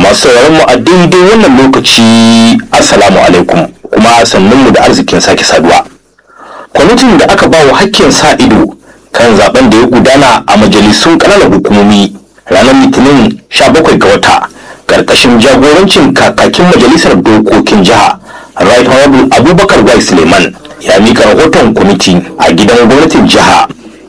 masu sauraron mu a daidai wannan lokaci assalamu alaikum kuma sannun mu da arzikin sake saduwa kwamitin da aka ba wa hakkin sa ido kan zaben da ya gudana a majalisun ƙananan hukumomi ranar litinin 17 ga wata karkashin jagorancin kakakin majalisar dokokin jiha right honorable abubakar wai suleiman ya mika rahoton kwamiti a gidan gwamnatin jiha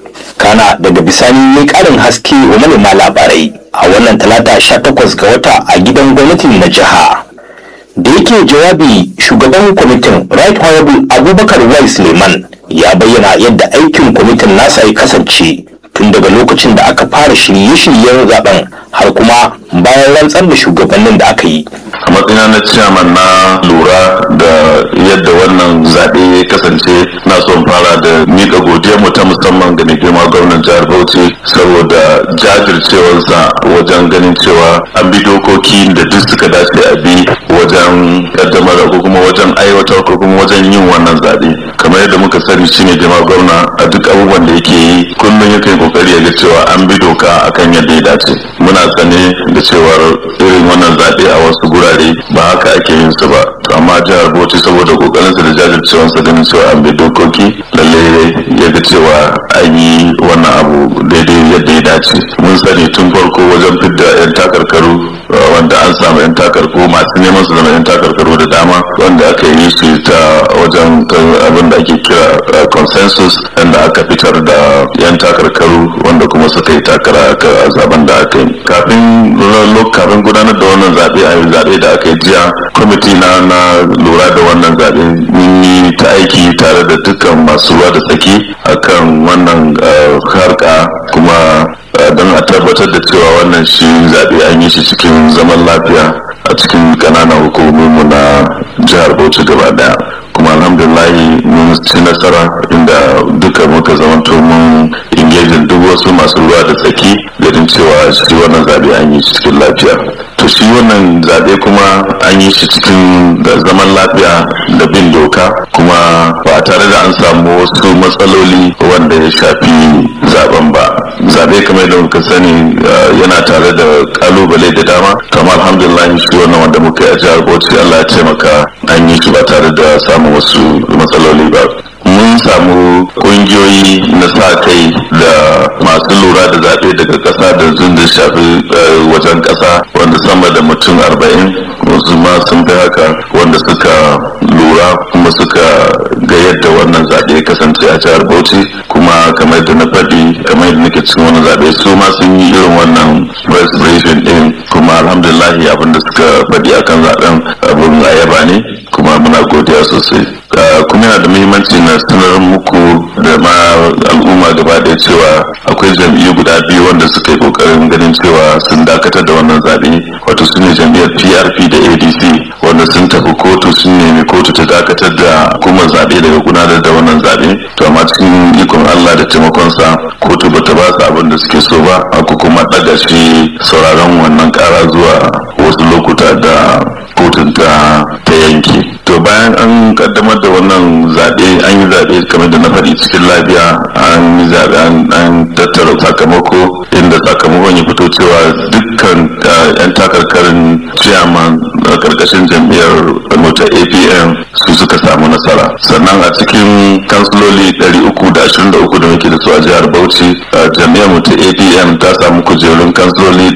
kana daga bisani ya karin haske wa manema labarai a wannan talata 18 ga wata a gidan gwamnatin na jiha da yake jawabi shugaban kwamitin right honorable abubakar wai suleiman ya bayyana yadda aikin kwamitin nasa ya kasance tun daga lokacin da aka fara shirye-shiryen zaben har kuma bayan rantsar da shugabannin da aka yi a matsayina na ciyaman na lura da yadda wannan zaɓe ya kasance na son fara da miƙa godiyarmu ta musamman ga mai girma gwamnan jihar bauchi saboda jajircewarsa wajen ganin cewa an bi dokoki da duk suka dace a bi wajen kaddamar ko kuma wajen aiwatar ko kuma wajen yin wannan zaɓe kamar yadda muka sani shine girma gwamna a duk abubuwan da yake yi kullum yakan kokari ya ga cewa an bi doka akan yadda ya dace muna sane da cewar irin wannan zaɓe a wasu gurare ba haka ake yin su ba to amma jihar bauchi saboda kokarinsa da jajircewarsa ganin cewa an bi dokoki lalle ya ga cewa an yi wannan abu daidai yadda ya dace mun sani tun farko wajen fidda 'yan takarkaru wanda an samu 'yan takarkaru masu neman su zama 'yan takarkaru da dama wanda aka yi su ta wajen abin da ake kira consensus inda aka fitar da 'yan takarkaru wanda kuma suka yi takara a zaben da aka yi kafin kafin gudanar da wannan zaɓe a zaɓe da aka yi jiya kwamiti na na lura da wannan zaɓe mun yi ta aiki tare da dukkan masu ruwa da tsaki akan wannan harka kuma don a tabbatar da cewa wannan shi zaɓe an yi shi cikin zaman lafiya a cikin ƙananan hukumominmu na jihar bauchi gaba daya kuma alhamdulillahi mun ci nasara inda duka muka zamanto mun ingejin duk wasu masu ruwa da tsaki ganin cewa shi wannan zaɓe an yi shi cikin lafiya to shi wannan zaɓe kuma an yi shi cikin zaman lafiya da bin doka kuma ba tare da an samu wasu matsaloli wanda ya shafi zaben ba zaɓe kamar da muka sani yana tare da kalubale da dama kamar alhamdulillah shi wannan wanda muka yi a jihar bauchi allah ya taimaka an yi shi ba tare da samun wasu matsaloli ba mun samu kungiyoyi na sa kai da masu lura da zaɓe daga ƙasa da zun da shafi wajen ƙasa wanda sama da mutum arba'in wasu ma sun fi haka wanda suka lura kuma suka ga yadda wannan zaɓe ya kasance a jihar bauchi kuma kamar da na faɗi kamar yadda nake cikin wannan zaɓe su ma sun yi irin wannan press briefing ɗin kuma alhamdulillahi abin da suka faɗi akan zaɓen abin ayaba ne kuma muna godiya sosai kuma yana da muhimmanci na sanar muku da ma al'umma gaba da cewa akwai jam'iyyu guda biyu wanda suka yi kokarin ganin cewa sun dakatar da wannan zaɓe wato su ne jam'iyyar prp da adc wanda sun tafi kotu sun nemi kotu ta dakatar da hukumar zaɓe daga gudanar da wannan zaɓe to amma cikin ikon allah da taimakonsa kotu ba ta ba su abin da suke so ba aka kuma ɗaga shi sauraron wannan ƙara zuwa wasu lokuta da kotun ta yanke to bayan an kaddamar da wannan zaɓe an yi zaɓe kamar da na faɗi cikin lafiya an yi zaɓe an tattara sakamako inda sakamakon ya fito cewa dukkan yan takarkarin chairman a karkashin jam'iyyar mota apm su suka samu nasara sannan a cikin kansiloli 323 da muke da su a jihar bauchi jam'iyyar mota apm ta samu kujerun kansiloli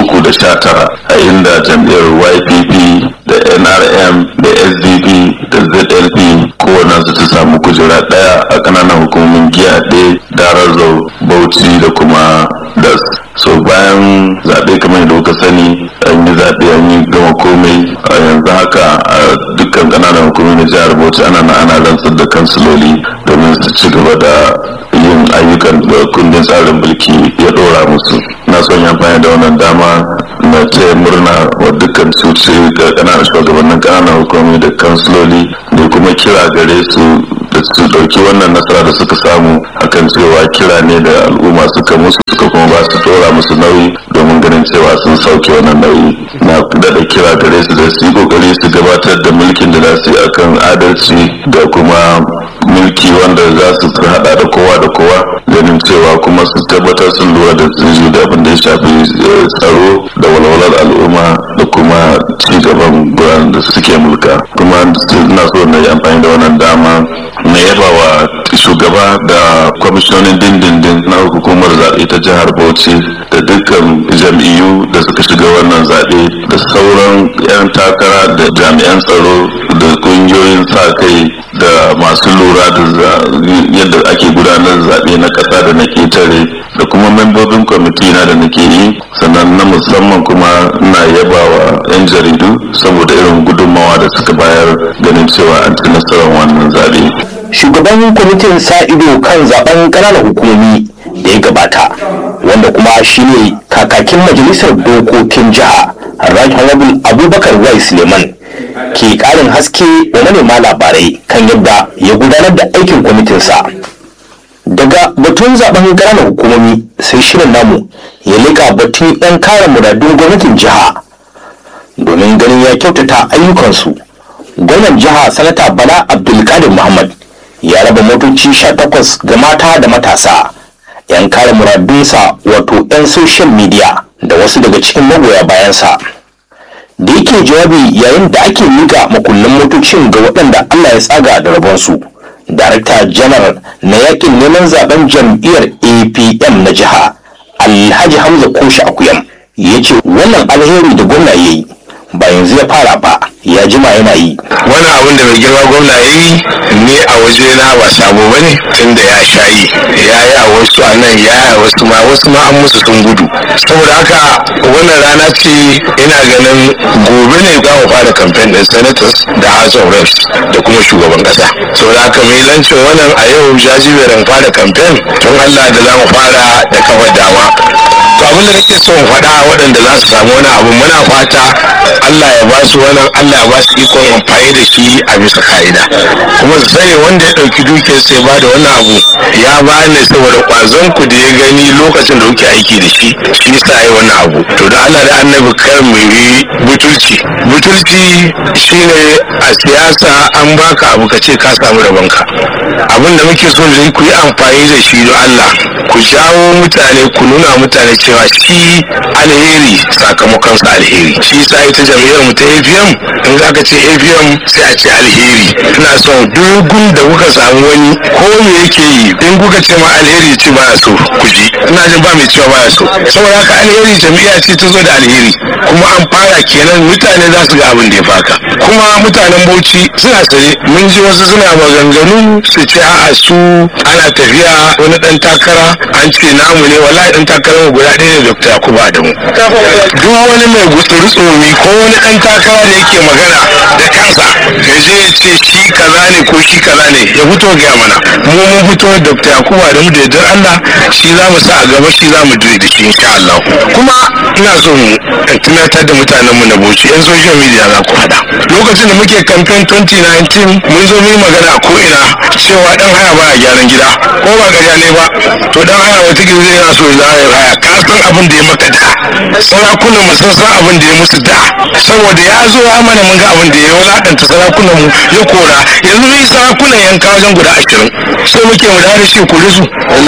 319 a inda jam'iyyar ypp da nrm da sdp da zlp kowane su ta samu kujera daya a kananan hukumomin giya ɗaya darazau bauchi da kuma das so bayan zaɓe kamar yadda kuka sani an yi zaɓe an yi gama komai a yanzu haka a dukkan kananan hukumomi na jihar bauchi ana na ana rantsar da kansiloli domin su ci gaba da yin ayyukan da kundin tsarin mulki ya ɗora musu na son yi amfani da wannan dama na taya murna wa dukkan su ce ga kananan shugabannin kananan hukumomi da kansiloli da kuma kira gare su da su dauki wannan nasara da suka samu akan cewa kira ne da al'umma suka musu suka kuma ba su dora musu nauyi domin ganin cewa sun sauke wannan nauyi na daɗa kira gare su da su yi kokari su gabatar da mulkin da za su yi akan adalci da kuma mulki wanda za su hada da kowa da kowa ganin cewa kuma su tabbatar sun lura da su da abin da ya shafi tsaro da walwalar al'umma da kuma kuma ci gaban da suke mulka kuma ina so na yi amfani da wannan dama na yaba wa shugaba da kwamishinonin dindindin na hukumar zaɓe ta jihar bauchi da dukkan jam'iyyu da suka shiga wannan zaɓe da sauran 'yan takara da jami'an tsaro da ƙungiyoyin sa kai da masu lura da yadda ake gudanar zaɓe na ƙasa da na ƙetare da kuma membobin kwamiti na da nake yi sannan na musamman kuma na yaba wa 'yan jaridu saboda irin gudunmawa da suka bayar ganin cewa an ci nasarar wannan zaɓe. shugaban kwamitin sa ido kan zaben ƙananan hukumomi da ya gabata wanda kuma shine kakakin majalisar dokokin jiha right honorable abubakar wai suleiman ke ƙarin haske wa manema labarai kan yadda ya gudanar da aikin kwamitinsa daga batun zaben ƙananan hukumomi sai shirin namu ya leƙa batun 'yan kare muradun gwamnatin jiha domin ganin ya kyautata ayyukansu gwamnan jiha sanata bala abdulkadir muhammad ya raba motoci 18 ga mata da matasa 'yan kare muradunsa wato 'yan social media da wasu daga cikin magoya bayansa da yake jawabi yayin da ake miƙa makullin motocin ga waɗanda allah ya tsaga da rabonsu darakta janar na yakin neman zaben jam'iyyar apm na jiha alhaji hamza koshi akuyam ya ce wannan alheri da gwamna ya yi ba yanzu ya fara ba ya jima yana yi wani abin da mai girma gwamna ya yi ne a waje na ba sabo bane tun da ya sha yi ya yi a wasu a nan ya yi a wasu ma wasu ma an musu sun gudu saboda haka wannan rana ce ina ganin gobe ne za mu fara kamfen din senators da house of reps da kuma shugaban kasa saboda haka mai lancin wannan a yau jajiberin fara kamfen tun allah da za mu fara da kawar dama to abin da nake son faɗa waɗanda za su samu wani abu muna fata Allah ya ba su wannan Allah ya ba su ikon amfani da shi a bisa ka'ida kuma su sani wanda ya ɗauki dukiyar sai ba da wannan abu ya ba ne saboda ƙwazon ku da ya gani lokacin da kuke aiki da shi shi yasa yi wannan abu to da Allah da annabi kar mu yi butulci butulci shine a siyasa an baka abu ka ce ka samu rabonka abin da muke so da ku yi amfani da shi don Allah ku jawo mutane ku nuna mutane cewa shi alheri sakamakon sa alheri shi sa ita jam'iyyar mu ta APM in za ka ce APM sai a ce alheri ina son dogun da kuka samu wani ko me yake yi in kuka ce ma alheri ce ba so ku ji ina jin ba mai cewa ba so saboda haka alheri jam'iyya ce ta zo da alheri kuma an fara kenan mutane za su ga abin da ya faka kuma mutanen Bauchi suna sare mun ji wasu suna maganganu su ce a'a su ana tafiya wani dan takara an ce namu ne wallahi dan takarar guda ɗaya ne Dr. Yakubu Adamu duk wani mai gutsuri tsomi ko wani dan takara da yake magana da kansa ya je ya ce shi kaza ne ko shi kaza ne ya fito ga mana mu mun fito Dr. Yakubu Adamu da yardar Allah shi za mu sa a gaba shi za mu dire da shi insha Allah kuma ina so mu tunatar da mutanen mu na Bauchi yan social media za ku hada lokacin da muke campaign 2019 mun zo mu yi magana ko ina cewa dan haya ba a gyaran gida ko ba gariya ne ba to dan haya wata gizo yana so ya haya ka san abin da ya maka da sarakunan mu sun san abin da ya musu da saboda ya zo ya mana mun ga abin da ya wulakanta sarakunan mu ya kora yanzu yi sarakunan yanka wajen guda ashirin so muke mu da shi kore su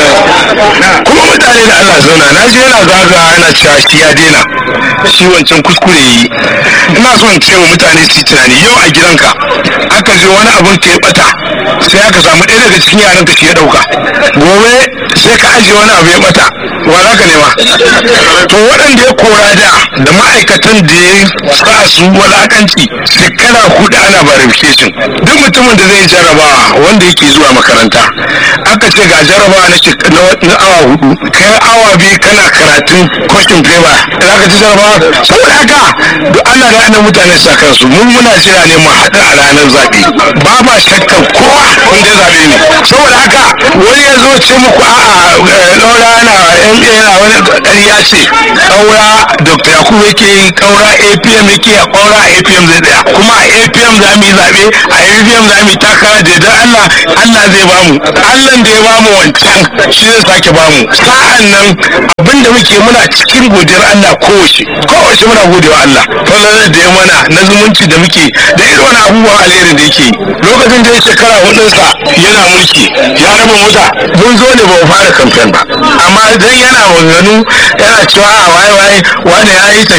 kuma mutane da Allah zauna na je yana zaga yana cewa shi ya daina shi wancan kuskure yi ina so in ce wa mutane su yi tunani yau a gidanka aka je wani abin ka ya bata sai aka samu ɗaya daga cikin yaran ka shi ya ɗauka gobe sai ka ajiye wani abu ya bata wa za ka nema to waɗanda ya kora da da ma'aikatan da ya sa su walakanci shekara hudu ana verification duk mutumin da zai jarabawa wanda yake zuwa makaranta aka ce ga jarabawa na na awa hudu kai awa biyu kana karatun question paper za ka ci jarabawa saboda haka duk ana da ana mutane sa kansu mun muna jira ne mu haɗu a ranar zaɓe ba ma shakkan kowa wanda ya zaɓe ne saboda haka wani ya zo ce muku a'a ɗaura na yana wani ƙarya ce ƙaura dr yakubu yake yi ƙaura apm yake a ƙaura apm zai tsaya kuma a apm za mu yi zaɓe a apm za mu yi takara da yardar allah allah zai bamu allah da ya bamu wancan shi zai sake bamu sa'an nan abin da muke muna cikin godiyar allah kowace kowace muna godewa allah falalar da ya mana na zumunci da muke da irin wani abubuwan alheri da yake lokacin da ya shekara hudunsa yana mulki ya raba mota mun zo ne ba mu fara kamfen ba amma dan yana maganganu yana cewa a waye waye wani ya yi